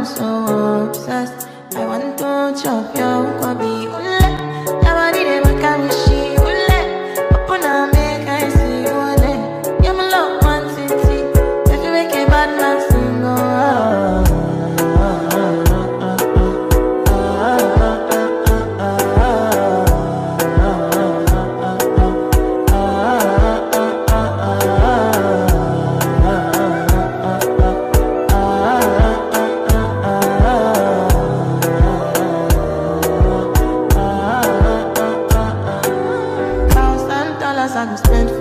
I'm so obsessed. I want to chop your kwabi ule. Your body dey make me she ule. Open up, make I see ule. Yeah, my love one city. If you make a bad man sing, oh. Thousand dollars I go spend